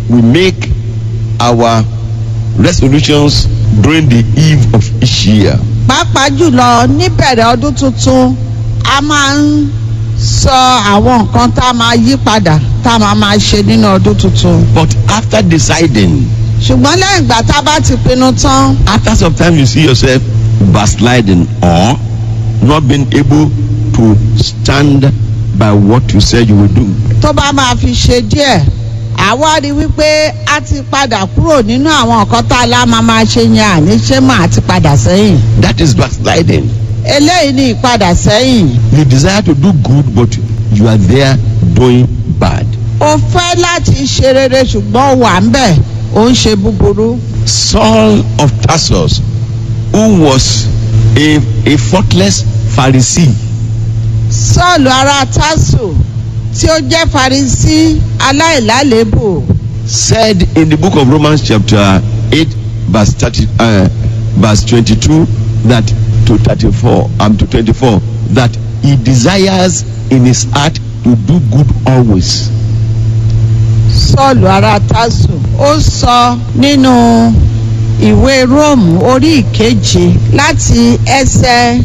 we make our resolutions during the eve of each year. pàápàá jùlọ níbẹ̀rẹ̀ ọdún tuntun a máa ń sọ àwọn nǹkan tá a máa yí padà tá a máa máa ṣe nínú ọdún tuntun. But after deciding, ṣùgbọ́n lẹ́yìn ìgbà tá a bá ti pinnu tán after some time you see yourself backsliding or not being able to stand by what you said you will do. tó bá máa fi ṣe díẹ̀ àwa rí i wípé a ti padà kúrò nínú àwọn nǹkan tá a lá máa máa ṣe yẹn àníṣe mà á ti padà sẹ́yìn. That is backsliding. eléyìí ni ìpadà sẹ́yìn. You desire to do good, but you are there doing bad. o fẹ́ láti ṣe rere ṣùgbọ́n wà ń bẹ̀ ó ń ṣe búburú. Saul of Tarsus, who was a, a faultless Pharisee, sọ́ọ̀lù ará tásù tí ó jẹ́ farisí aláìlálébù said in the book of Romans, chapter 8, verse, 30, uh, verse 22, that to 34, um, to 24, that he desires in his heart to do good always. sọ́ọ̀lù ará tásù ó sọ nínú ìwé róòmù orí ìkeje láti ẹsẹ̀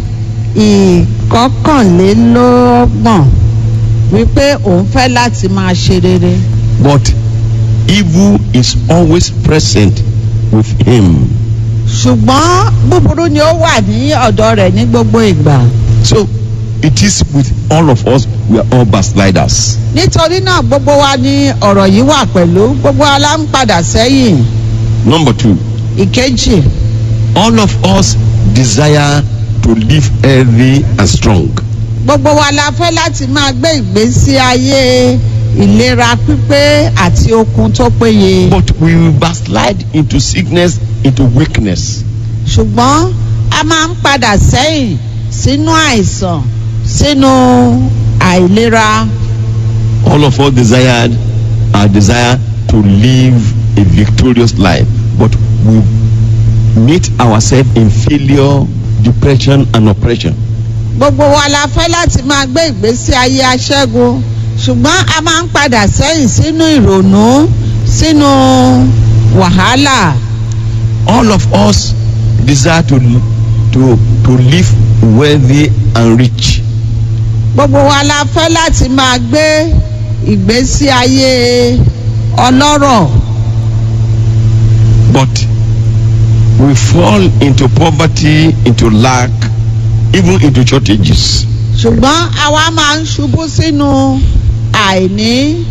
ìkọkànlélọ́gbọ̀n wípé òun fẹ́ láti máa ṣe rere But evil is always present with him. ṣùgbọ́n búburú ni ó wà ní ọ̀dọ̀ rẹ̀ ní gbogbo ìgbà. So it is with all of us, we are all backsliders. nítorí náà gbogbo wa ní ọ̀rọ̀ yìí wà pẹ̀lú gbogbo wa la ń padà sẹ́yìn Number two, ìkejì all of us desire to live healthy and strong. gbogbo wa la fẹ́ láti máa gbé ìgbésí ayé ìlera pípé àti okun tó péye But we will backslide into sickness, into weakness. ṣùgbọ́n a máa ń padà sẹ́yìn sínú àìsàn sínú àìlera All of us desired our desire to live a victorious life, but we meet ourselves in failure, depression, and oppression. gbogbo wa la fẹ́ láti máa gbé ìgbésí ayé aṣẹ́gun ṣùgbọ́n a máa ń padà sẹ́yìn sínú ìrònú sínú wàhálà All of us desire to to to live wealthy and rich, gbogbo wa la fẹ́ láti máa gbé ìgbésí ayé ọlọ́rọ̀ but we fall into poverty, into lack, even into shortages. ṣùgbọ́n àwa máa ń ṣubú sínú àìní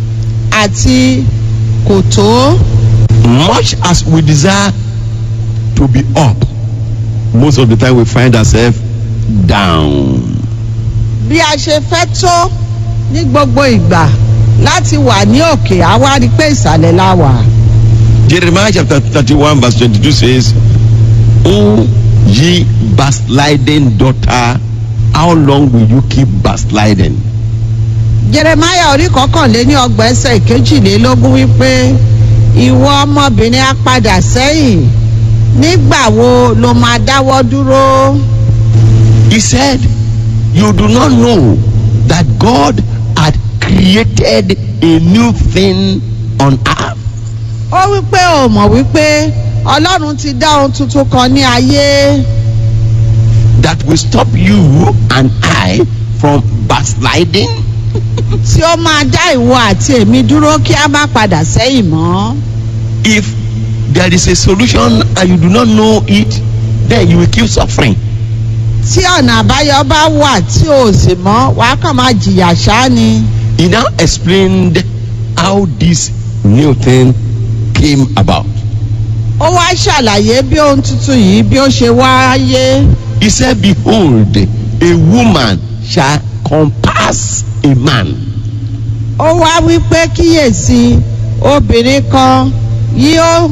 àti kò tó Much as we desire to be up, most of the time we find ourselves down. bí a ṣe fẹ́ tó ní gbogbo ìgbà láti wà ní òkè àwa rí pé ìsàlẹ̀ la wà. Jeremiah chapter 31 verse 22 says, O ye backsliding daughter, how long will you keep backsliding? jeremaya orí kọkànléní ọgbọ̀n ẹsẹ̀ ìkejìlélógún wípé ìwọ ọmọbìnrin á padà sẹ́yìn nígbà wo ló máa dáwọ́ dúró. He said, You do not know that God had created a new thing on earth. ó wípé ò mọ̀ wípé ọlọ́run ti dá ohun tuntun kan ní ayé that will stop you and I from backsliding. tí ó máa dá ìwọ àti èmi dúró kí a má padà sẹ́yìn mọ́. If there is a solution and you do not know it, then you will keep suffering. tí ọ̀nà àbáyọ bá wà tí o sì mọ̀ wàá kàn máa jìyà ṣáá ni. He now explained how this new thing came about. ó wá ṣàlàyé bí ohun tuntun yìí bí ó ṣe wáyé. He said, Behold, a woman shall compass a man. ó wá wí pé kíyèsí obìnrin kan yóò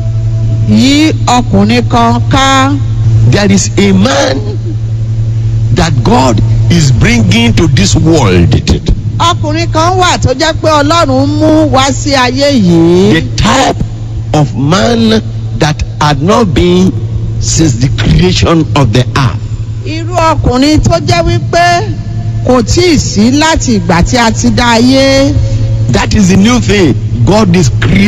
yí ọkùnrin kan ká. There is a man that God is bringing to this world. ọkùnrin kan wà tó jẹ́ pé ọlọ́run mú wá sí ayé yìí. The type of man that had not been since the creation of the earth. irú ọkùnrin tó jẹ́ wípé kò tí ì sí láti ìgbà tí a ti dá ayé. That is the new thing. God is creating.